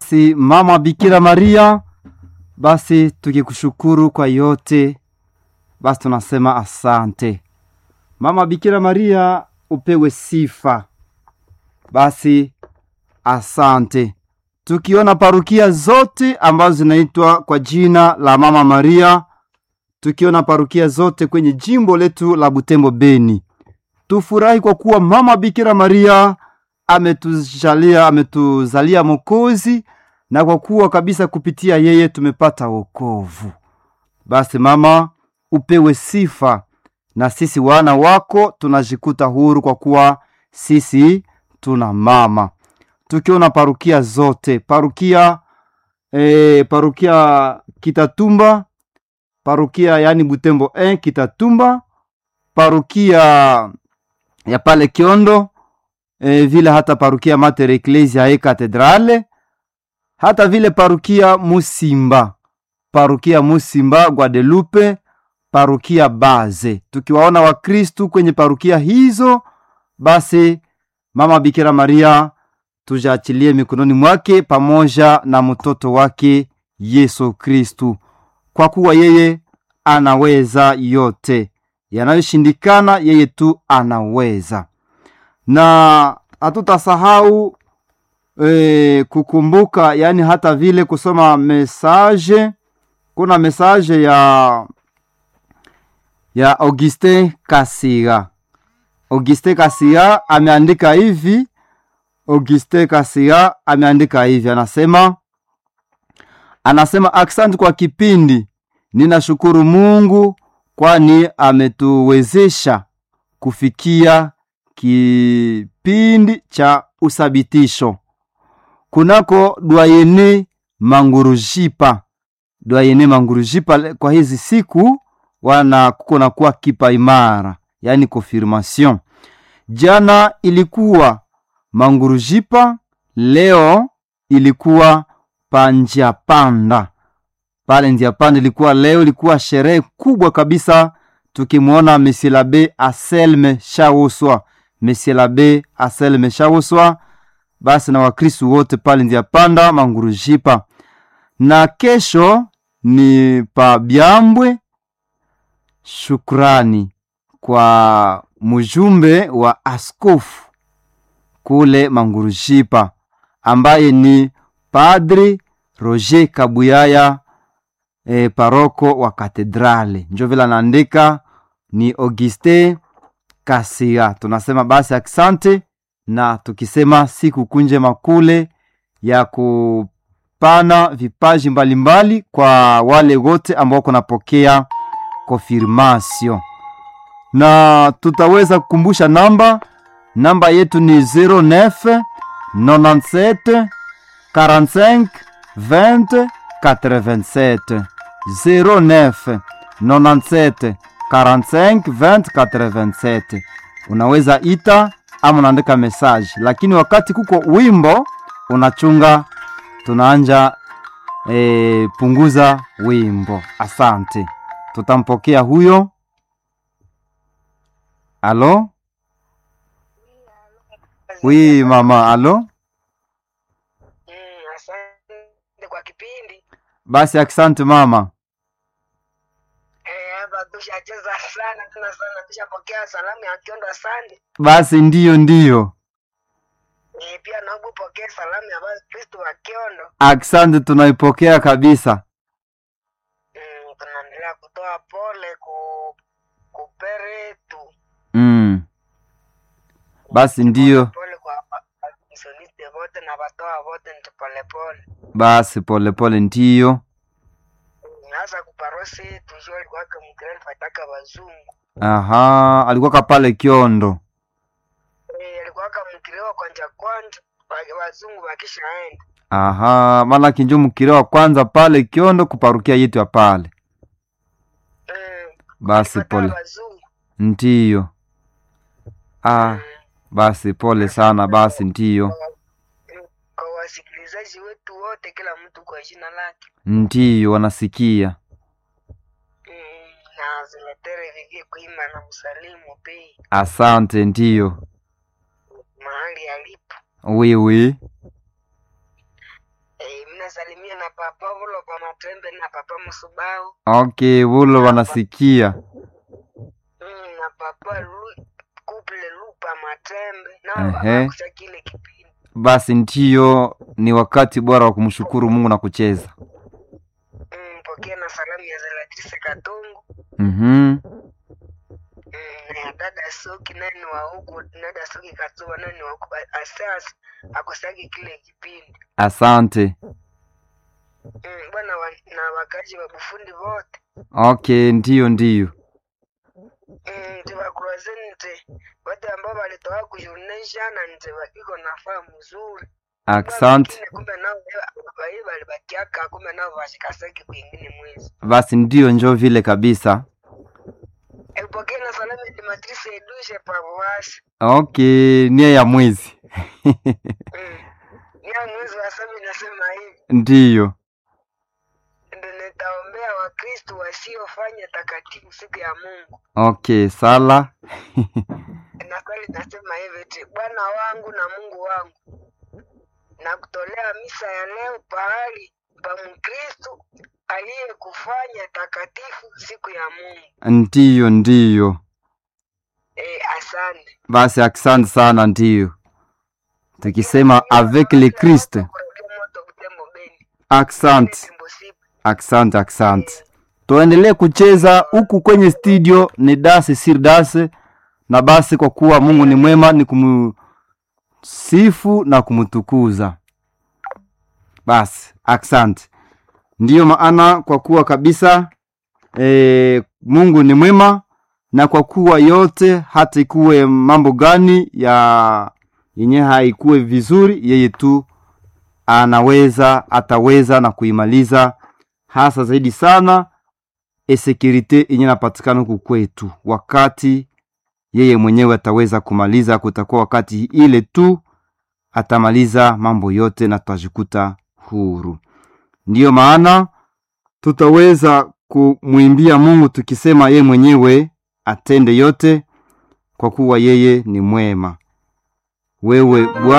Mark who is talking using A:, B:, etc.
A: basi mama Bikira Maria, basi tukikushukuru kwa yote, basi tunasema asante. Mama Bikira Maria, upewe sifa. Basi asante. Tukiona parukia zote ambazo zinaitwa kwa jina la Mama Maria, tukiona parukia zote kwenye jimbo letu la Butembo Beni, tufurahi kwa kuwa Mama Bikira Maria ametujalia ametuzalia Mokozi, na kwa kuwa kabisa kupitia yeye tumepata wokovu. Basi mama, upewe sifa, na sisi wana wako tunajikuta huru kwa kuwa sisi tuna mama. Tukiona parukia zote parukia e, parukia Kitatumba, parukia yani Butembo 1 Kitatumba, parukia ya pale Kiondo e, vile hata parukia Mater Ecclesia e Katedrale, hata vile parukia Musimba, parukia Musimba Guadelupe, parukia Baze. Tukiwaona Wakristu kwenye parukia hizo, basi mama Bikira Maria tujaachilie mikononi mwake pamoja na mtoto wake Yesu Kristu, kwa kuwa yeye anaweza yote, yanayoshindikana yeye tu anaweza. Na hatutasahau e, kukumbuka, yani hata vile kusoma mesaje. Kuna mesaje ya ya Augustin Kasiga. Augustin Kasiga ameandika hivi Auguste Kasia ameandika hivi, anasema anasema aksanti kwa kipindi. Ninashukuru Mungu kwani ametuwezesha kufikia kipindi cha usabitisho kunako Dwayene Mangurujipa. Dwayene Mangurujipa kwa hizi siku wana kuko kuwa kipa imara, yani confirmation. Jana ilikuwa Mangurujipa, leo ilikuwa panja panda pale njia panda, ilikuwa leo, ilikuwa sherehe kubwa kabisa, tukimwona Monsieur l'Abbé Aselme Shawoswa, Monsieur l'Abbé Aselme Shawoswa, basi na Wakristu wote pale njia panda Mangurujipa. Na kesho ni pa Byambwe. Shukrani kwa mjumbe wa askofu kule Mangurujipa ambaye ni Padri Roger Kabuyaya e, paroko wa katedrale, njo vile anaandika ni Auguste Kasia. Tunasema basi asante, na tukisema siku kunje makule ya kupana vipaji mbalimbali mbali kwa wale wote ambao kunapokea konfirmasio, na tutaweza kukumbusha namba namba yetu ni 09 97 45 20 87 09 97 45 20 87. Unaweza ita ama unaandika message, lakini wakati kuko wimbo unachunga, tunaanja e, punguza wimbo. Asante, tutampokea huyo. Alo. Wi mama, alo.
B: Mm, asante kwa kipindi.
A: Basi asante mama.
B: Eh, hapa tushacheza sana tena sana, tushapokea salamu ya Kiondo, asante.
A: Basi ndiyo ndiyo,
B: Eh, pia naomba upokee salamu ya basi Kristo wa Kiondo.
A: asante, tunaipokea kabisa.
B: Mm, tunaendelea kutoa pole ku kuperetu.
A: Mm. Basi ndiyo,
B: Pole kwa misioniste wote na watoa wote, ni pole pole.
A: basi polepole ndiyo.
B: Mm, Hasa kuparosi tujua alikuwa mkirani fataka wazungu.
A: Aha, alikuwa pale Kiondo.
B: Eh, alikuwa mkiriwa kwanja kwanja wa- wazungu wakishaenda.
A: Aha, maana kinjo mkire wa kwanza pale Kiondo kuparukia yetu ya pale.
B: Mm,
A: Basi
B: kufuatana
A: pole,
B: wazungu.
A: ndiyo. Ah,
B: Mm.
A: basi pole sana, basi ndiyo,
B: kwa wasikilizaji wetu wote, kila mtu kwa jina lake.
A: ndiyo, wanasikia.
B: Mm, na zimetere vigie kuima na msalimu pei
A: Asante, ndiyo.
B: mahali alipo.
A: Wiwi,
B: E, papa vulo pa matembe na papa musubao
A: okay vulo wanasikia
B: mm, na papa lu, kuple lupa matembe nao
A: Ehe.
B: wanakusha kile kipindi
A: basi ndiyo ni wakati bora wa kumshukuru mungu na kucheza
B: mm, pokea na salamu ya Zelatrice Katungu
A: mm-hmm.
B: mm, na ya dada Soki naye ni wa huku dada Soki Katuba naye ni wa huku asas akusagi kile kipindi
A: asante
B: mm, bwana wa, na wakaji wa Bufundi wote
A: okay ndiyo ndiyo
B: Mm, nti bakuraze nti wote ambao walitoka kujunesha na nti wakiko nafaa mzuri
A: asante
B: Wengine kumbe nao wai walibakiaka kumbe nao washikasaki kwingine mwezi
A: basi ndiyo njo vile kabisa
B: epokee na salamu ya Matrice Edushe pavowasi
A: okay nia ya mwezi
B: mm. ya mwezi wa saba inasema hivi
A: ndiyo
B: ndo nitaombea wakristu wasiofanya takatifu siku ya mungu
A: okay sala
B: na kweli nasema hivi ti bwana wangu na mungu wangu na kutolea misa ya leo pahali pa mkristu aliyekufanya takatifu siku ya mungu
A: ndiyo ndiyo
B: e, asante
A: basi asante sana ndiyo tukisema avec le christ
B: Kurokia moto Butembo Beni.
A: asante
B: Tembo Sipo.
A: asante asante tuendelee kucheza huku kwenye studio ni dase sir dase na basi kwa kuwa mungu ni mwema ni kumsifu na kumtukuza basi asante ndiyo maana kwa kuwa kabisa e, mungu ni mwema na kwa kuwa yote hata ikuwe mambo gani ya yenye haikuwe vizuri yeye tu anaweza ataweza na kuimaliza hasa zaidi sana esekirite yenye napatikana huku kwetu wakati yeye mwenyewe ataweza kumaliza kutakuwa wakati ile tu atamaliza mambo yote na tutajikuta huru ndiyo maana tutaweza kumwimbia mungu tukisema yeye mwenyewe atende yote kwa kuwa yeye ni mwema wewe bwana